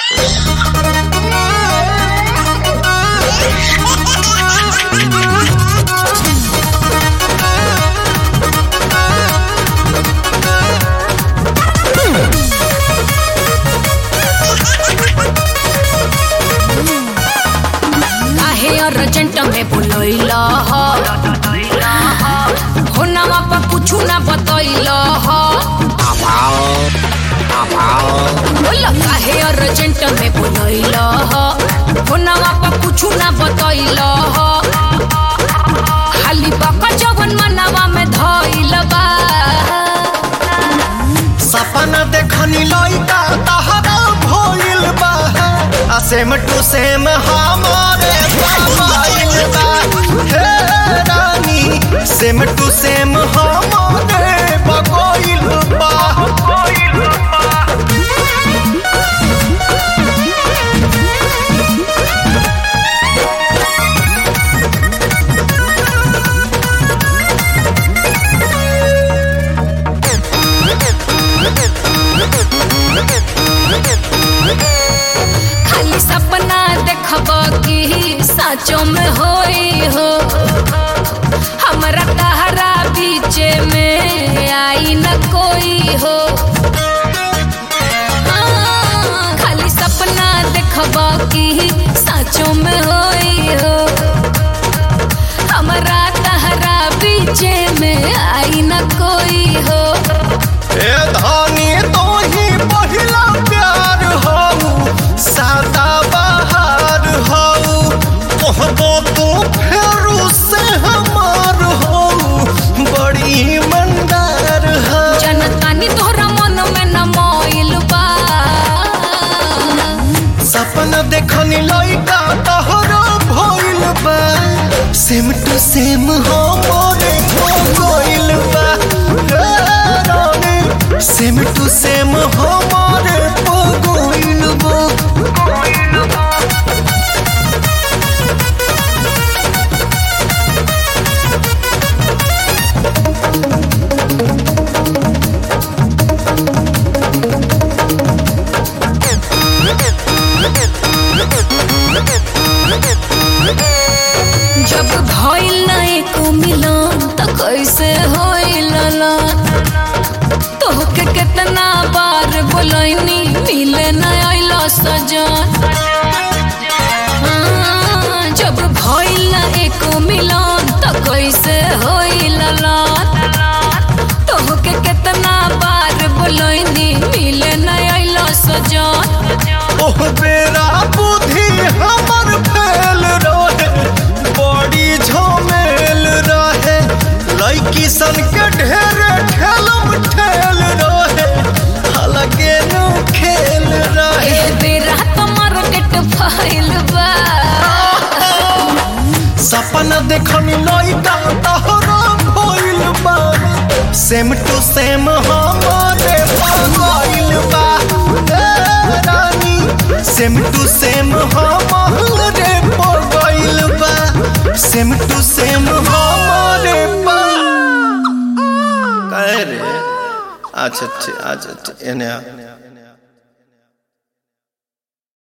काहे अर्जेंट में बुलैल हो नवा पर कुछ ना बतैल बोल काहे अर्जेंट में बुलैल हो नवा पर कुछ ना बतैल खाली बका जवन मनवा में धैल बा सपना देखनी लइका तहरा भइल बा आ सेम टू सेम हमारे मोबाइल बा हे रानी सेम टू सेम हमारे बगोइल बा खाली सपना देखब कि साचो में होई हो हमरा तहरा बीच में आई न कोई हो हाँ, खाली सपना देखब कि साचो में होई हो हमरा तहरा बीच में आई न कोई हो ए धानी तो ही पहिला प्यार हो सादा बहार हो कहबो तू फेरू से हमार हो बड़ी मंदार हो जनतानी तोहरा मन में न मोइल बा सपना देखनी लइका तोहरा भइल बा सेम टू सेम हो मोरे हो गइल बा हे रानी, सेम टू सेम हो मोरे हो गइल बा जब भइल ना एको मिलन त कैसे होइल ना तोहके कितना बार बोलैनी मिले न आइल सजन हाँ, जब भइल ना एको मिलन त कैसे होइल ना तोहके कितना बार बोलैनी मिले न आइल सजन ओह बेरा बुद्धि हमर फेल रहे बड़ी झमेल रहे लड़की सन के ढेरे ठेलम ठेल रहे अलगे नु खेल रहे एह बेरा तो मार्केट फैल बा सपना देखनी लइका तहरा भइल बा सेम टू सेम हमारे भइल बा ए रानी सेम टू सेम हमारे भइल बा सेम टू सेम हमारे बा काहे रे अच्छा अच्छा अच्छा एने आ